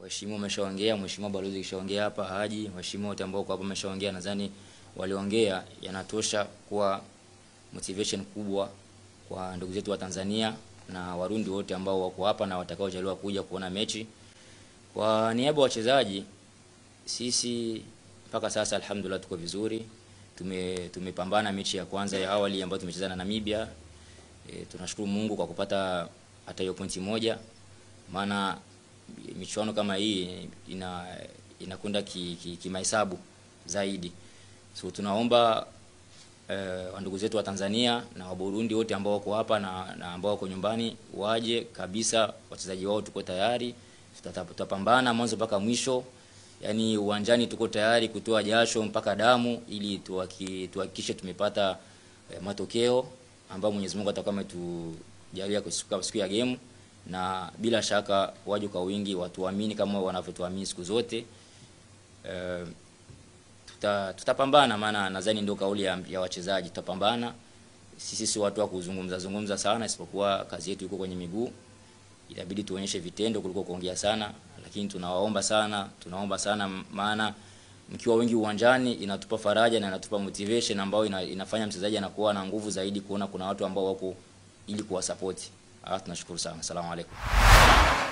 waheshimiwa wameshaongea, mheshimiwa balozi kishaongea hapa, Haji, waheshimiwa wote ambao kwa hapa wameshaongea, nadhani waliongea yanatosha kuwa motivation kubwa kwa ndugu zetu wa Tanzania na Warundi wote ambao wako hapa na watakaojaliwa kuja kuona mechi. Kwa niaba ya wachezaji, sisi mpaka sasa alhamdulillah tuko vizuri. Tume tumepambana mechi ya kwanza ya awali ambayo tumecheza na Namibia. E, tunashukuru Mungu kwa kupata hata hiyo pointi moja, maana michuano kama hii ina inakwenda kimahesabu ki, ki zaidi. So tunaomba eh, wandugu zetu wa Tanzania na wa Burundi wote ambao wako hapa na, na ambao wako nyumbani waje kabisa, wachezaji wao tuko tayari, tutapambana mwanzo mpaka mwisho. Yani uwanjani tuko tayari kutoa jasho mpaka damu ili tuhakikishe tumepata eh, matokeo ambayo Mwenyezi Mungu atakuwa ametujalia siku ya game, na bila shaka waje kwa wingi, watuamini kama wanavyotuamini siku zote eh, tuta, tutapambana, maana nadhani ndio kauli ya, ya wachezaji. Tutapambana sisi, si watu wa kuzungumza zungumza sana, isipokuwa kazi yetu iko kwenye miguu. Itabidi tuonyeshe vitendo kuliko kuongea sana, lakini tunawaomba sana, tunaomba sana, maana mkiwa wengi uwanjani inatupa faraja na inatupa motivation ambayo ina, inafanya mchezaji anakuwa na nguvu zaidi kuona kuna watu ambao wako ili kuwasapoti. Ah, tunashukuru sana. Asalamu alaykum.